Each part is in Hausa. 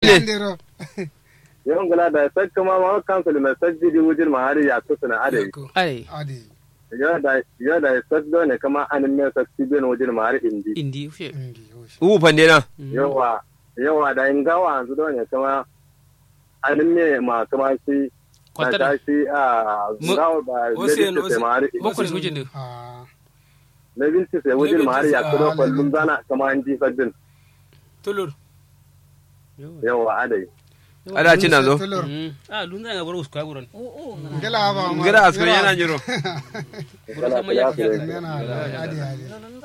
Yandero. yon gula da sak kuma ma kansul mai sajji di wujin ma har ya kusa na ade ai Adi. yo da yo da sak do ne kama anin me sak ti ben wujin ma har indi indi ushe Indi yoshi. u pande na yawa yawa da in gawa yanzu do ne kama anin me ma kama shi na Kwatar. ta shi a Mu- gawa ba Ocean, lady sai ma har indi bokor wujin din Ah. na binci sai wujin ma har ya Ah, kudo na kullum binci. zana kama an ji sabbin tulur yawa adai ada cin na zo Tulur. ah lunza ga boro uska buron Ngela ba ma. ngara askari yana jiro boro sama ya ya Yana adi adi.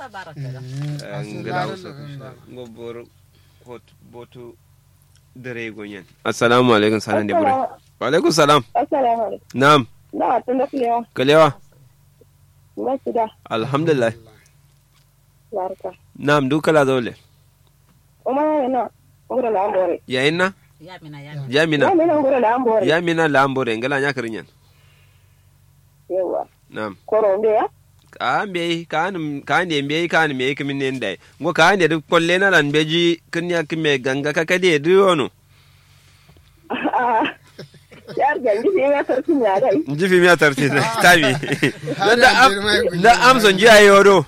ngara usa ngo bor hot botu dare gonyen assalamu alaikum sanan de bure wa alaikum salam Assalamu alaikum. na'am Na tun da kulewa. kalewa Na su da alhamdulillah barka. na'am dukala dole Kuma yana na ngura la ambore. yayin na Ya yamina mina ngura la ambore. yamina lambore ngala nya kirinyan Yawa. na'am Korombe ya. ka mbe kan kan de mbe kan me kimin ne ndai ngo kan de kolle na lan beji kinya kime ganga ka kade du ono Yar gangi ne ya sarki ya dai. nji fi miya tarti tabi Har da da girma ya am kunyi. da amson ji ayo do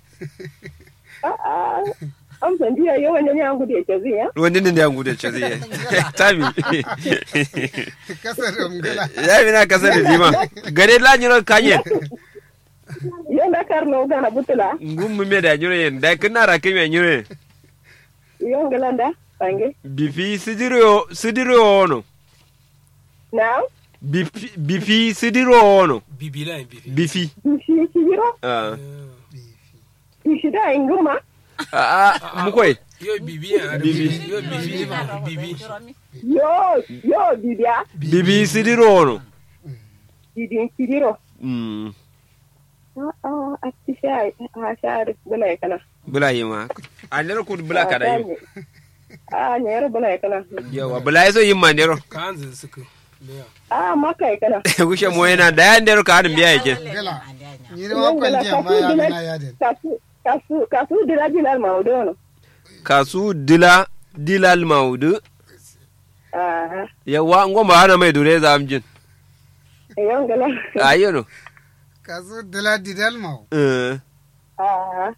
A'a. Am san diya yo wanda ne an gude ke ziya. wani ne ya gude ce zai tabi Kasar ngela. ya mi na kasa da dima gare la nyiro kanye Yo da karno gana butula. ngum mu me da nyiro yen da kana ra kime nyiro Yo ngalanda. Bange. bifi sidiro sidiro ono Na. bifi bifi sidiro ono bibila en bibi bifi Shi shi biro. ah Shi da inguma. ah mu koy yo bibi en Bibi. yo bibi bibi Yo yo bibiya. bibi sidiro ono Bibin kidiro. mm A'a. A ci sha a sha bala ya kana. bula yima andero kud bula kada yim A ne yar bala ya kana. yawa bula yaso yim mandero kanzu suku leya A maka ya kana. gushe mo yana da yandero ka hadin biya yake Ngela. Ni da wa kwanji amma ya mina yadin. kasu kasu kasu dira bilal maudono kasu dila dilal maudu aha yawa ngomba hana mai dure za amjin yon gala ayyano Kasu dila didal mau. eh aha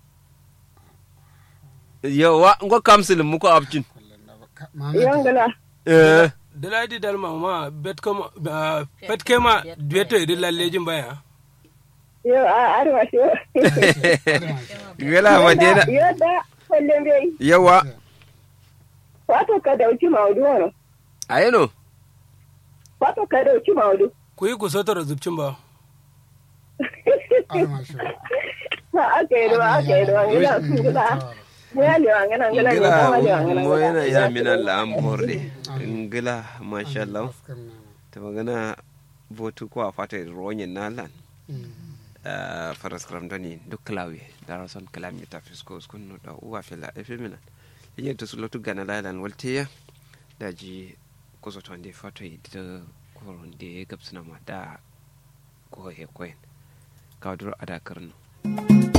yawa ngo kamsil muko abjin Mama yon gala eh daladi dalma ma bet kama pet kema dueto de la lejin baya yo a arwa shi gala madina yo da kullum bai yawa wato ka dauki maudono ayyano wato ka dauki maudu ku yi ku sotar zubcin ba Arma shi. ha aka yi ruwa aka yi ruwa ngala su gula ya lewa ngana ngala ne ngila kama lewa ngana mo yana ya mina lamborde ngila masha Allah Askar na. ta magana votu ko a fata ronyin nalan Mm. faras kramdani duk klawi darason kalami ta fisko skun da uwa fila efemina yin to sulotu gana lalan waltiya daji kuso to ande fato da koron de gabsuna ma da ko he koyen kawdur ada karno